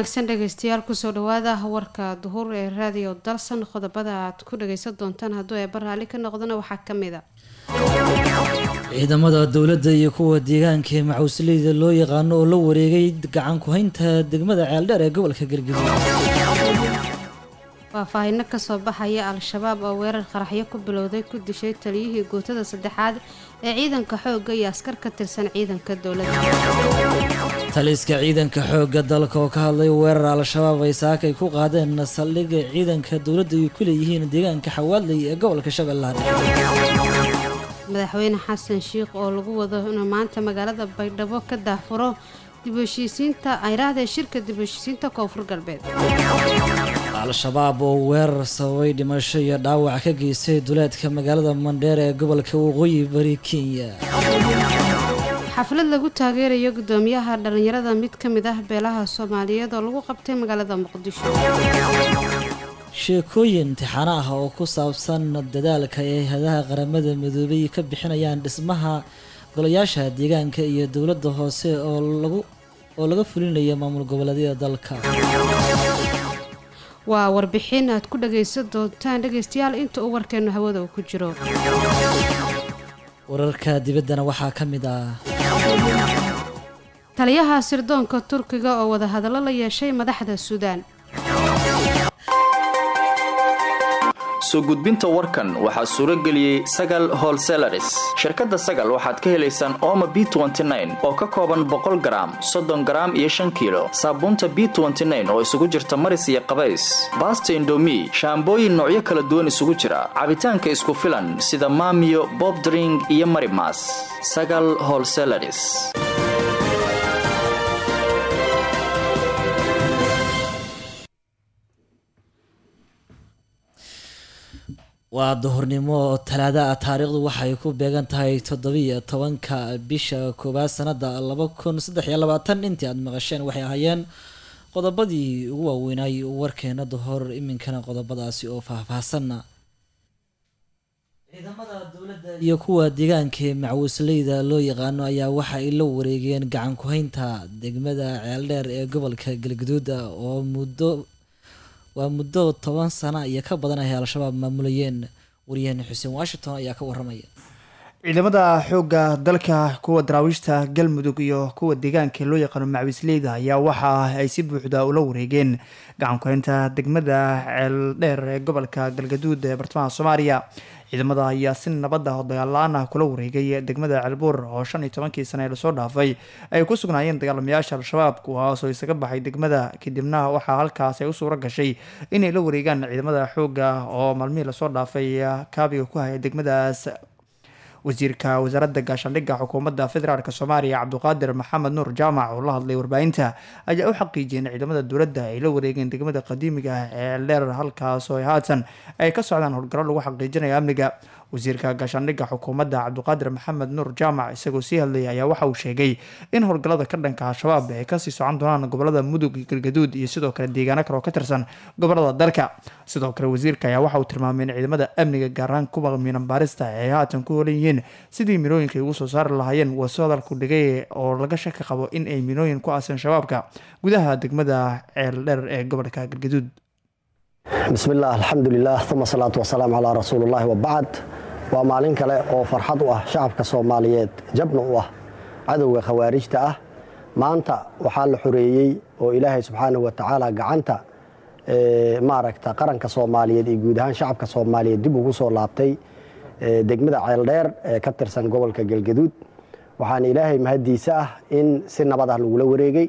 wanaagsan dhegeystayaal kusoo dhawaada warka duhur ee raadiyo dalsan qodobada aad ku dhageysan doontaan hadduu eeba raalli ka noqdana waxaa ka mid a ciidamada dowladda iyo kuwa deegaanka ee macuusleyda loo yaqaano oo la wareegay gacan ku-haynta degmada ceeldheer ee gobolka galgaduud faahfaahino kasoo baxaya al-shabaab oo weerar qaraxyo ku bilowday ku dishay taliyihii guutada saddexaad ee ciidanka xoogga iyo askar ka tirsan ciidanka dowladda taliska ciidanka xoogga dalka oo ka hadlay weerar al-shabaab ay saakay ku qaadeen saldhigga ciidanka dowladda ay ku leeyihiin deegaanka xawaadley ee gobolka shabeellaha madaxweyne xasan shiikh oo lagu wado inuu maanta magaalada baydhabo ka daahfuro dib u heshiisiinta ayraahda shirka dib u heshiisiinta koonfur galbeed al-shabaab oo weerar sababay dhimasho iyo dhaawac ka geystay duleedka magaalada mandheere ee gobolka waqooyi bari kenya xaflad lagu taageerayo gudoomiyaha dhallinyarada mid ka mid ah beelaha soomaaliyeed oo lagu qabtay magaalada muqdisho sheekooyin imtixaano ah oo ku saabsan dadaalka ay hay-adaha qaramada midoobay ka bixinayaan dhismaha golayaasha deegaanka iyo dowladda hoose oo lagu oo laga fulinayo maamul goboleedyada dalka waa warbixin aad ku dhagaysan doontaan dhegaystayaal inta uu warkeenu hawada uu ku jiro wararka dibaddana waxaa ka mid ah taliyaha sirdoonka turkiga oo wadahadallo la yeeshay madaxda suudaan soo gudbinta warkan waxaa suuro geliyey sagal holselaris shirkadda sagal waxaad ka helaysaan ooma b oo ka kooban boqol garaam soddon garaam iyo shan kiilo saabuunta b oo isugu jirta maris iyo qabays baasta indomi shaambooyin noocyo kala duwan isugu jira cabitaanka isku filan sida maamiyo bobdring iyo marimas sagal holselaris waa duhurnimo talaada ah taariikhdu waxay ku beegan tahay toddobiiyo tobanka bisha koowaad sanada laba kun saddex iyo labaatan intii aada maqasheen waxay ahaayeen qodobadii ugu waaweynay warkeena duhor iminkana qodobadaasi oo faahfaahsanna ciidamada dowladda iyo kuwa deegaanka ee macwisleyda loo yaqaano ayaa waxa ay la wareegeen gacan ku-haynta degmada ceeldheer ee gobolka galgaduuda oo muddo waa muddo toban sana iyo ka badan ay al-shabaab maamulayeen waryaheena xuseen washington ayaa ka waramaya ciidamada xoogga dalka kuwa daraawiishta galmudug iyo kuwa deegaanka loo yaqaano macwisleyda ayaa waxa ay si buuxda ula wareegeen gacan ku-haynta degmada ceeldheer ee gobolka galgaduud ee bartamaha soomaaliya ciidamada ayaa si nabada oo dagaal-la-aan ah kula wareegay degmada ceelbuur oo shan iyo tobankii sane ee lasoo dhaafay ay ku sugnaayeen dagaalamayaasha al-shabaab kuwaasoo isaga baxay degmada kadibna waxaa halkaas ay u suuro gashay inay la wareegaan ciidamada xoogga oo maalmihii lasoo dhaafay kaabiga ku haya degmadaas wasiirka wasaaradda gaashaandhigga xukuumadda federaalk soomaaliya cabduqaadir maxamed nuur jaamac oo la hadlay warbaahinta ayaa u xaqiijiyay in ciidamada dowladda ay la wareegeen degmada qadiimiga ah ee dheer halkaasoo ay haatan ay ka socdaan howlgallo lagu xaqiijinayo amniga wasiirka gaashaandhigga xukuumadda cabduqaadir maxamed nuur jaamac isagoo sii hadlayay ayaa waxa uu sheegay in howlgallada ka dhanka al-shabaab ay kasii socon doonaan gobolada mudug iyo galgaduud iyo sidoo kale deegaano kale oo ka tirsan gobolada dalka sidoo kale wasiirka ayaa waxa uu tilmaamay in ciidamada amniga gaaraan kuwa miinan baarista ay haatan ku holan yihiin sidii minooyinka ay ugu soo saari lahaayeen waso hadalku dhigay oo laga shaki qabo in ay minooyin ku aaseen shabaabka gudaha degmada ceeldheer ee gobolka galgaduud bismillaah alxamdulilah uma salaatu wasalaamu calaa rasuulillahi wabacd waa maalin kale oo farxad u ah shacabka soomaaliyeed jabna u ah cadowga khawaarijta ah maanta waxaa la xoreeyey oo ilaahay subxaanahu wa tacaala gacanta maaragta qaranka soomaaliyeed iyo guud ahaan shacabka soomaaliyeed dib ugu soo laabtay degmada ceeldheer ee ka tirsan gobolka galgaduud waxaana ilaahay mahaddiisa ah in si nabad ah lagula wareegay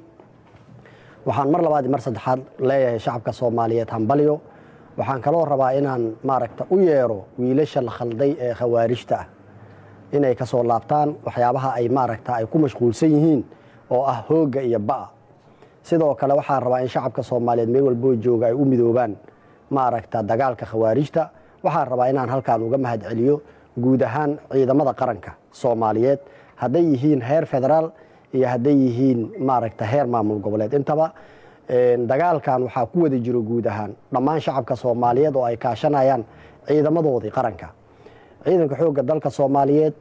waxaan mar labaad mar saddexaad leeyahay shacabka soomaaliyeed hambalyo waxaan kaloo rabaa inaan maaragta u yeero wiilasha la khalday ee khawaarijta ah inay ka soo laabtaan waxyaabaha ay maaragta ay ku mashquulsan yihiin oo ah hoogga iyo ba'a sidoo kale waxaan rabaa in shacabka soomaaliyeed meel walboo jooga ay u midoobaan maaragta dagaalka khawaarijta waxaan rabaa inaan halkaan uga mahad celiyo guud ahaan ciidamada qaranka soomaaliyeed hadday yihiin heer federaal iyo hadday yihiin maaragta heer maamul goboleed intaba dagaalkan waxaa ku wada jiro guud ahaan dhammaan shacabka soomaaliyeed oo ay kaashanayaan ciidamadoodii qaranka ciidanka xoogga dalka soomaaliyeed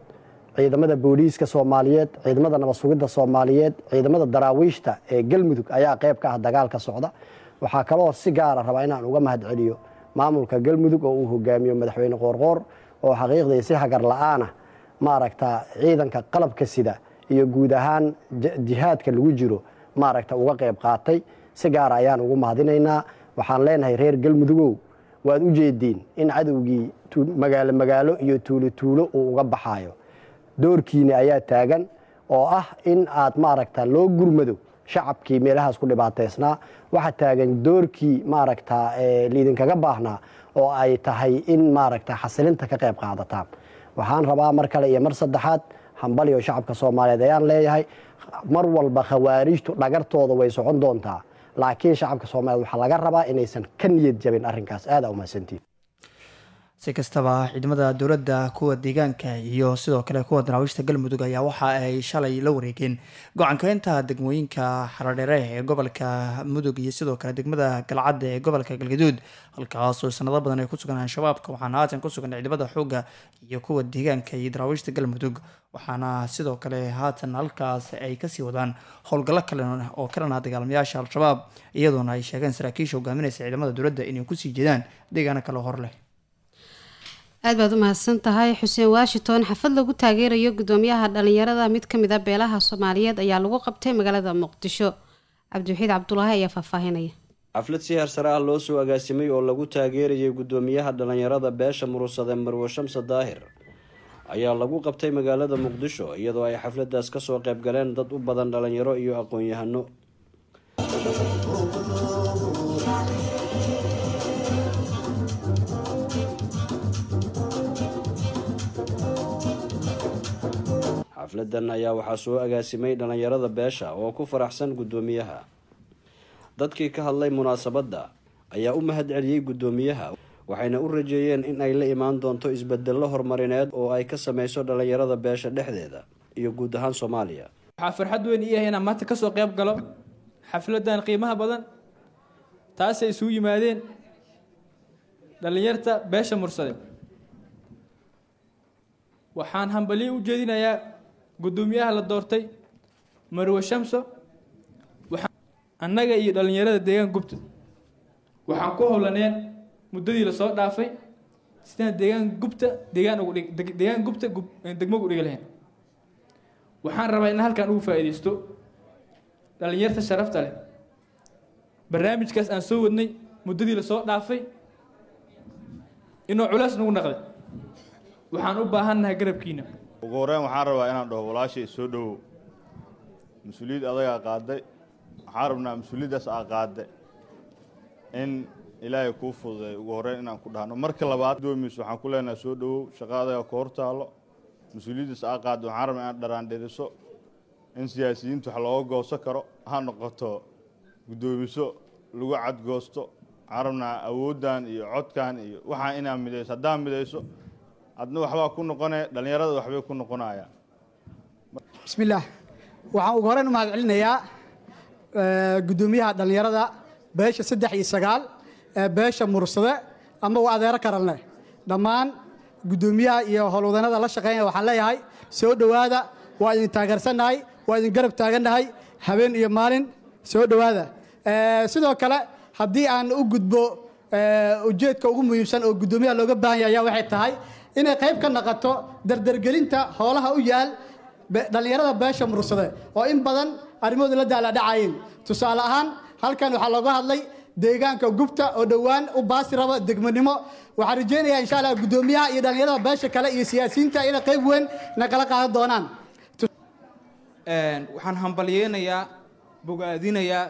ciidamada booliiska soomaaliyeed ciidamada nabad sugidda soomaaliyeed ciidamada daraawiishta ee galmudug ayaa qayb ka ah dagaalka socda waxaa kaloo si gaara rabaa inaan uga mahad celiyo maamulka galmudug oo uu hogaamiyo madaxweyne qoorqoor oo xaqiiqdii si hagar la-aanah maaragta ciidanka qalabka sida iyo guud ahaan jihaadka lagu jiro maaragta uga qayb qaatay si gaara ayaan ugu mahadinaynaa waxaan leenahay reer galmudugow waad u jeediin in cadowgii magaalo magaalo iyo tuulo tuulo uu uga baxaayo doorkiina ayaa taagan oo ah in aad maaragta loo gurmado shacabkii meelahaas ku dhibaateysnaa waxaa taagan doorkii maaragta liidinkaga baahnaa oo ay tahay in maaragta xasilinta ka qayb qaadataan waxaan rabaa mar kale iyo mar saddexaad hambaliyo shacabka soomaaliyeed ayaan leeyahay mar walba khawaarijtu dhagartooda way socon doontaa laakiin shacabka soomaliyeed waxaa laga rabaa inaysan ka niyad jabin arrinkaas aada umahadsantiin si kastaba ciidamada dowladda kuwa deegaanka iyo sidoo kale kuwa daraawiishta galmudug ayaa waxa ay shalay la wareegeen go-aankeynta degmooyinka xaradheere ee gobolka mudug iyo sidoo kale degmada galcadda ee gobolka galgaduud halkaasoo sanado badan ay ku sugan al-shabaabka waxaana haatan ku sugan ciidamada xoogga iyo kuwa deegaanka iyo daraawiishta galmudug waxaana sidoo kale haatan halkaas ay kasii wadaan howlgallo kale oo ka dhanaa dagaalamayaasha al-shabaab iyadoona ay sheegeen saraakiisha hogaaminaysa ciidamada dowladda inay kusii jeedaan deegaano kale hor leh aad baad u mahadsan tahay xuseen washington xafad lagu taageerayo gudoomiyaha dhalinyarada mid ka mid a beelaha soomaaliyeed ayaa lagu qabtay magaalada muqdisho cabdiwaxiid cabdulaahi ayaa faahfaahinaya xaflad si heersare ah loo soo agaasimay oo lagu taageerayay gudoomiyaha dhalinyarada beesha murursade marwo shamse daahir ayaa lagu qabtay magaalada muqdisho iyadoo ay xafladaas kasoo qayb galeen dad u badan dhalinyaro iyo aqoon-yahano xafladan ayaa waxaa soo agaasimay dhalinyarada beesha oo ku faraxsan guddoomiyaha dadkii ka hadlay munaasabadda ayaa u mahad celiyey guddoomiyaha waxayna u rajeeyeen in ay la imaan doonto isbedello horumarineed oo ay ka sameyso dhalinyarada beesha dhexdeeda iyo guud ahaan soomaaliya waxaa farxad weyn ii yahay inaan maanta kasoo qayb galo xafladan qiimaha badan taasay isugu yimaadeen dhalinyarta beesha mursade waxaan hambaliyo u jeedinayaa guddoomiyaha la doortay marwe shamso annaga iyo dhalinyarada deegaan gubta waxaan ku howlaneen muddadii lasoo dhaafay sidaan deegaan gubta deegaan ugu dhig deegaan gubta degmo ugu dhigi lahayn waxaan rabaa in halkan ugu faa'iidaysto dhalinyarta sharafta leh barnaamijkaas aan soo wadnay muddadii lasoo dhaafay inuu culays nagu naqday waxaan u baahannahay garabkiina ugu horreyn waxaan rabaa inaan dhaho walaashay soo dhowow mas-uuliyad adagaa qaaday waxaan rabnaa mas-uuliyaddaas aa qaadday in ilaahay kuu fududay ugu horreyn inaan ku dhahno marka labaad doomiis waxaan ku leenahay soo dhowow shaqa adagaa ku hor taalo mas-uuliyaddaas aa qaadday waxaan rabnaa inaad dharaandhiriso in siyaasiyiinta wax looga gooso karo ha noqoto guddoomiso lagu cadgoosto waxaan rabnaa awooddan iyo codkan iyo waxaan inaad midayso haddaad midayso adna waxbaa ku noqonaya dhallinyarada waxbay ku noqonayaan bismillaah waxaan ugu horreyn u mahad celinayaa guddoomiyaha dhallinyarada beesha saddex iyo sagaal ee beesha mursade ama waa adeero karalne dhammaan guddoomiyaha iyo howlwadanada la shaqeynaya waxaan leeyahay soo dhowaada waa idin taageersannahay waa idin garab taagannahay habeen iyo maalin soo dhowaada sidoo kale haddii aan u gudbo ujeedka ugu muhiimsan oo guddoomiyaha looga baahan yahay ayaa waxay tahay inay qayb ka naqoto dardargelinta hoolaha u yaal dhallinyarada beesha mursade oo in badan arrimahooda la daaladhacayeen tusaale ahaan halkan waxaa looga hadlay deegaanka gubta oo dhowaan u baasi raba degmonimo waxaan rajeynayaa insha allah guddoomiyaha iyo dhallinyarada beesha kale iyo siyaasiyiinta inay qayb weyn nagala qaadan doonaan waxaan hambalyeynayaa bogaadinayaa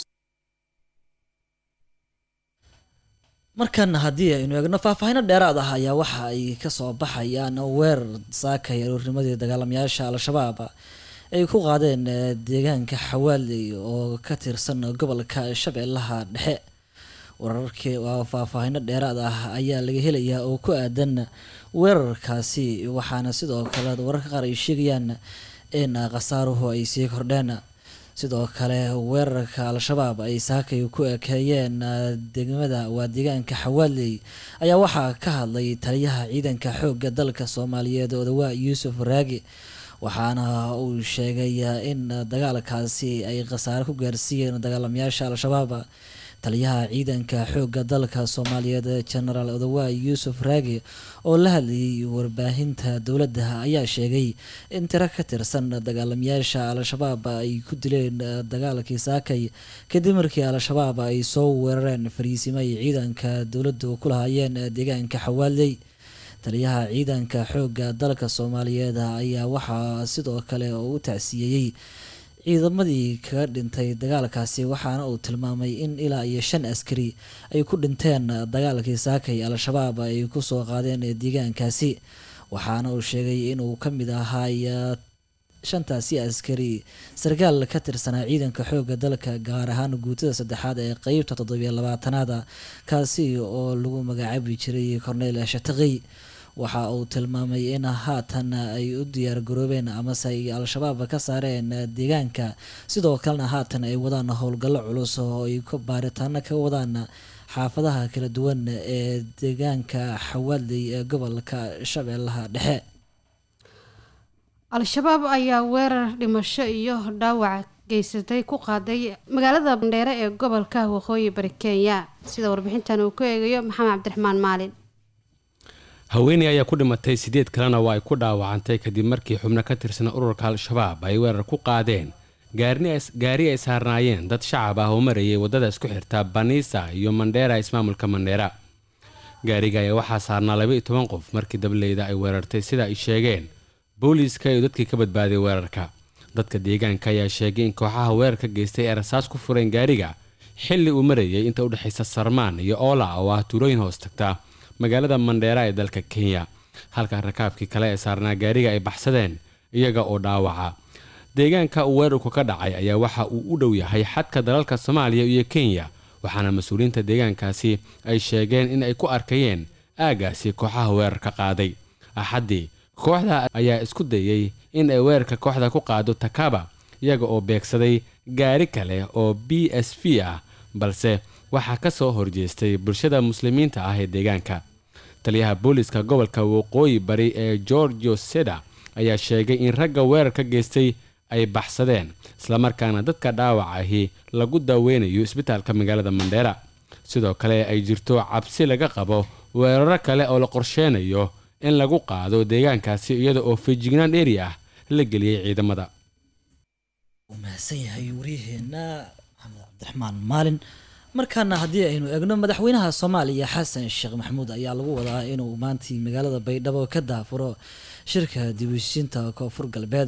markan haddii aynu eegno faahfaahino dheeraad ah ayaa waxa ay kasoo baxayaan weerar saakay aroornimadii dagaalamayaasha al-shabaab ay ku qaadeen deegaanka xawaaley oo ka tirsan gobolka shabeellaha dhexe wararkii faahfaahino dheeraad ah ayaa laga helayaa oo ku aadan weerarkaasi waxaana sidoo kale wararka qaar ay sheegayaan in khasaaruhu ay sii kordheen sidoo kale weerarka al-shabaab ay saakay ku ekeeyeen degmada waa deegaanka xawaaley ayaa waxaa ka hadlay taliyaha ciidanka xoogga dalka soomaaliyeed odawaa yuusuf raagi waxaana uu sheegay in dagaalkaasi ay khasaare ku gaarsiiyeen dagaalamayaasha al-shabaab taliyaha ciidanka xoogga dalka soomaaliyeed genaraal odawaa yuusuf raagi oo la hadlayay warbaahinta dowladda ayaa sheegay in tiro ka tirsan dagaalamayaasha al-shabaab ay ku dileen dagaalkii saakay kadib markii al-shabaab ay soo weerareen fariisimo ay ciidanka dowladdu ku lahaayeen deegaanka xawaaley taliyaha ciidanka xoogga dalka soomaaliyeed ayaa waxaa sidoo kale oo u tacsiyeeyey ciidamadii kaga dhintay dagaalkaasi waxaana uu tilmaamay in ilaa iyo shan askari ay ku dhinteen dagaalkii saakay al-shabaab ay kusoo qaadeen deegaankaasi waxaana uu sheegay inuu ka mid ahaay shantaasi askari sarkaal ka tirsanaa ciidanka xoogga dalka gaar ahaan guutada saddexaad ee qeybta toddobiyo labaatanaada kaasi oo lagu magacaabi jiray cornel shataqi waxa uu tilmaamay in haatan ay u diyaar garoobeen amase ay al-shabaab ka saareen deegaanka sidoo kalena haatan ay wadaan howlgallo culus oo ay baaritaano ka wadaan xaafadaha kala duwan ee deegaanka xawaaley ee gobolka shabeellaha dhexe al-shabaab ayaa weerar dhimasho iyo dhaawac geysatay ku qaaday magaalada bandheere ee gobolka waqooyi bari kenya sida warbixintan uu ku eegayo maxamed cabdiraxmaan maalin haweeney ayaa ku dhimatay sideed kalena waa ay ku dhaawacantay kadib markii xubno ka tirsan ururka al-shabaab ay weerar ku qaadeen gaari ay saarnaayeen dad shacab ah oo marayay waddada isku xirta baniisa iyo mandheera ismaamulka mandheera gaariga ayaa waxaa saarnaa laba iyo toban qof markii dableyda ay weerartay sida ay sheegeen booliiska iyo dadkii ka badbaaday weerarka dadka deegaanka ayaa sheegay in kooxaha weerarka geystay ay rasaas ku fureen gaariga xilli uu marayay inta u dhexaysa sarmaan iyo oola oo ah tuulooyin hoos tagta magaalada mandheera ee dalka kenya halka rakaabkii kale ee saarnaa gaariga ay baxsadeen iyaga oo dhaawaca deegaanka uu weerarku ka dhacay ayaa waxa uu u dhow yahay xadka dalalka soomaaliya iyo kenya waxaana mas-uuliyiinta deegaankaasi ay sheegeen in ay ku arkayeen aagaasi kooxaha weerarka qaaday axaddii kooxda ayaa isku dayey in ay weerarka kooxda ku qaado takaba iyaga oo beegsaday gaari kale oo b s v ah balse waxaa ka soo horjeestay bulshada muslimiinta ah ee deegaanka taliyaha booliiska gobolka waqooyi bari ee gorgio seda ayaa sheegay in ragga weerarka geystay ay baxsadeen islamarkaana dadka dhaawac ahi lagu daaweynayo isbitaalka magaalada mandheera sidoo kale ay jirto cabsi laga qabo weeraro kale oo la qorsheynayo in lagu qaado deegaankaasi iyada oo feejignaan dheeri ah la geliyey ciidamada uu mahadsan yahay waryaheena maxamed cabdiraxmaan maalin markaana haddii aynu eegno madaxweynaha soomaaliya xasan sheekh maxamuud ayaa lagu wadaa inuu maantii magaalada baydhabo ka daafuro shirka dibushinta koonfur galbeed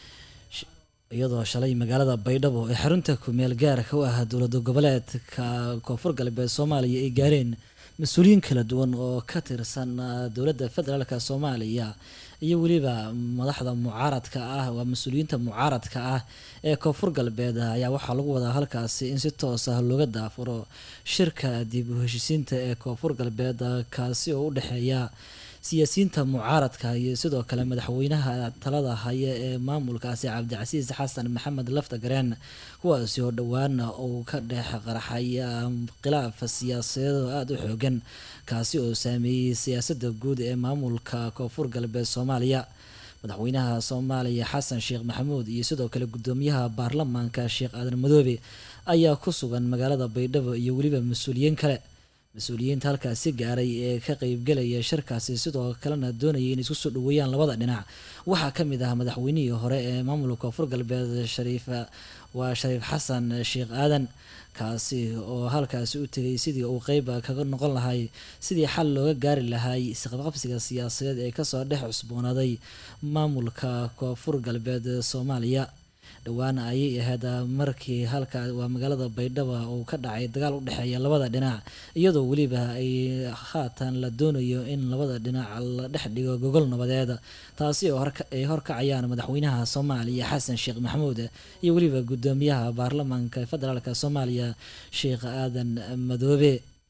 iyadoo shalay magaalada baydhabo ee xarunta kumeel gaarka u ah dowlada goboleedka koonfur galbeed soomaaliya ay gaareen mas-uuliyiin kala duwan oo ka tirsan dowladda federaalka soomaaliya iyo weliba madaxda mucaaradka ah waa mas-uuliyiinta mucaaradka ah ee koonfur galbeed ayaa waxaa lagu wadaa halkaasi in si toos ah looga daafuro shirka dib u heshisiinta ee koonfur galbeed kaasi oo u dhexeeya siyaasiyiinta mucaaradka iyo sidoo kale madaxweynaha talada haya ee maamulkaasi cabdicasiis xasan maxamed lafta gareen kuwaasi oo dhowaan uu ka dhex qarxay khilaaf siyaasadeed oo aada u xoogan kaasi oo saameeyey siyaasadda guud ee maamulka koonfur galbeed soomaaliya madaxweynaha soomaaliya xasan sheekh maxamuud iyo sidoo kale gudoomiyaha baarlamaanka sheekh aadan madoobe ayaa ku sugan magaalada baydhabo iyo weliba mas-uuliyiin kale mas-uuliyiinta halkaasi gaaray ee ka qeybgelaya shirkaasi sidoo kalena doonayay in isku soo dhaweeyaan labada dhinac waxaa ka mid ah madaxweynihii hore ee maamulka koonfur galbeed shariif waa shariif xasan sheekh aadan kaasi oo halkaasi u tegay sidii uu qeyb kaga noqon lahay sidii xal looga gaari lahay isqabqabsiga siyaasadeed ee kasoo dhex cusboonaaday maamulka koonfur galbeed soomaaliya dhowaan ayay ahayd markii halka waa magaalada baydhaba uu ka dhacay dagaal u dhexeeya labada dhinac iyadoo weliba ay haatan la doonayo in labada dhinac la dhex dhigo gogol nabadeed taasi oo ay horkacayaan madaxweynaha soomaaliya xasan sheekh maxamuud iyo weliba gudoomiyaha baarlamaanka federaalk soomaaliya sheekh aadan madoobe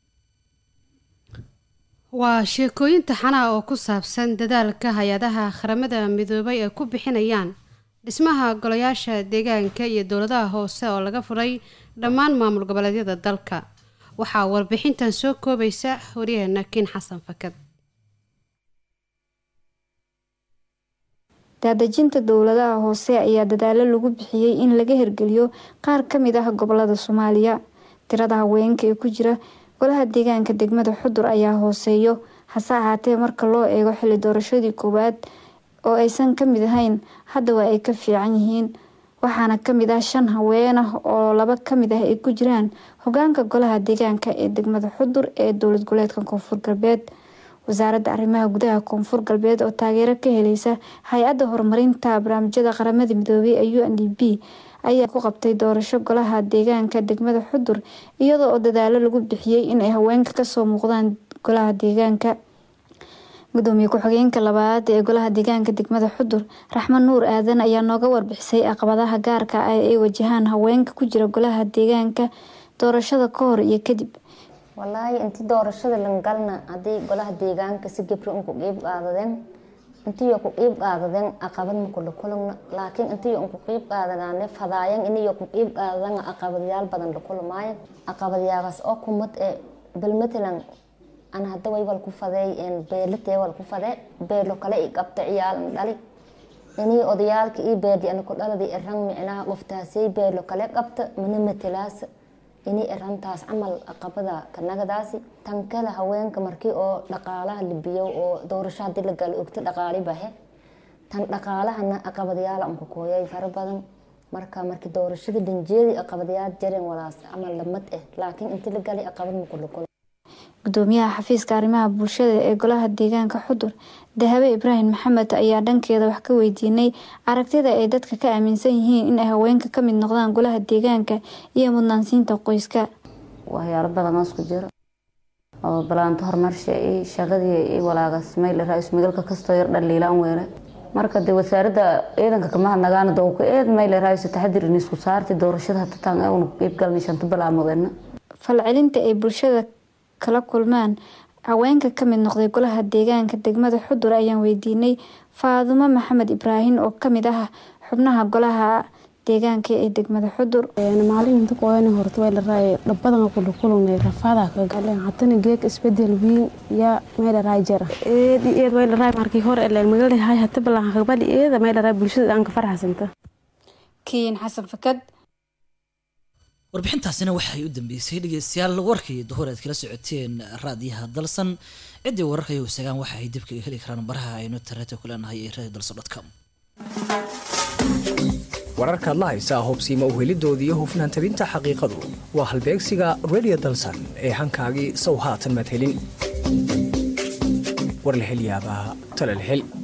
waa sheekooyin taxanaha oo ku saabsan dadaalka hay-adaha qaramada midoobay ay ku bixinayaan dhismaha golayaasha deegaanka iyo dowladaha hoose oo laga furay dhammaan maamul goboleedyada dalka waxaa warbixintan soo koobaysa waryaheena kiin xasan fakad daadejinta dowladaha hoose ayaa dadaalo lagu bixiyey in laga hirgeliyo qaar ka mid ah gobolada soomaaliya tirada haweenka ee ku jira golaha deegaanka degmada xudur ayaa hooseeyo hase ahaatee marka loo eego xili doorashadii koowaad oo aysan ka mid ahayn hadda waa ay ka fiican yihiin waxaana kamid ah shan haween ah oo laba kamid ah ay ku jiraan hogaanka golaha deegaanka ee degmada xudur ee dowlad goboleedka koonfur galbeed wasaaradda arrimaha gudaha koonfur galbeed oo taageero ka heleysa hay-adda horumarinta barnaamijyada qaramada midoobay ee u n d p ayaa ku qabtay doorasho golaha deegaanka degmada xudur iyadoo oo dadaalo lagu bixiyey in ay haweenka kasoo muuqdaan golaha deegaanka gudoomiye ku-xigeenka labaad ee golaha deegaanka degmada xudur raxmed nuur aadan ayaa nooga warbixisay caqabadaha gaarka ah ee ay wajahaan haweenka ku jira golaha deegaanka doorashada ka hor iyo kadib walaahi intii doorashada langalna haddii golaha deegaanka si gabri unku qiib qaadadeen intiyo ku qiib qaadadeen aqabad makula kulugna laakiin intiyo unku qiib qaadadaane fadaayan iniyo ku qiib qaadadan aqabadyaal badan la kulmaayan aqabadyaagaas oo kumad ee bal matalan ana hadda waywal ku fadeey beelatee wal ku fadee beelo kale i qabta ciyaalan dhali inii odayaalka ii beerdi ana ku dhaladi iran micnaha qoftaasay beelo kale qabta mana matalaas inii irantaas camal aqabada kanagadaasi tan kale haweenka markii oo dhaqaalaha libiyo oo doorasho hadii la galo ogta dhaqaali bahe tan dhaqaalahana aqabadyaala unka kooyay fara badan marka markii doorashada dhanjeedi aqabadyaal jaren walaas camal lamad eh laakiin inti la galay aqabad makulakula gudoomiyaha xafiiska arrimaha bulshada ee golaha deegaanka xudur dahabe ibraahim maxamed ayaa dhankeeda wax ka weydiinay aragtida ay dadka ka aaminsan yihiin in ay haweenka ka mid noqdaan golaha deegaanka iyo mudnaansiinta qoyska waxyaalo badan oo isku jiro oo balaanto horumarsha iyo shaqadii iyo walaagas mayl ra-iisul magaalka kastoo yar dhaliilaan weele marka dee wasaaradda ciidanka kama hadnagaana dowka eed mayl ra-iisul taxadir in isku saarti doorashada hatataan eeguna ku qiib galnay shanta balaamoodena falcelinta ay bulshada kala kulmaan haweenka ka mid noqday golaha deegaanka degmada xudur ayaan weydiinay faadumo maxamed ibraahim oo kamid ah xubnaha golaha deegaanka ee degmada xudur maalinta qoyana horta way laraay dhabadan kula kulunay rafaada ka galeen hatana geek isbedel wiin ya meel raay jara eed eed way laraay markii hore ee magaalada hay hata balan qabali eed meel raay bulshada aan ka farxasanta kiin xasan fakad warbixintaasina waxay u dambeysay dhegeystayaal warkii duhur aad kala socoteen raadiyaha dalsan ciddii wararka ay hoosagaan waxa ay dib kaga heli karaan baraha aynu tareeta ku leenahay ee radio dalsan com wararkaad la haysaa hubsiima uhelidoodii iyo hufnaan tabinta xaqiiqadu waa halbeegsiga radio dalsan ee hankaagii sow haatan maad helin war la hel yaabaa tala la hel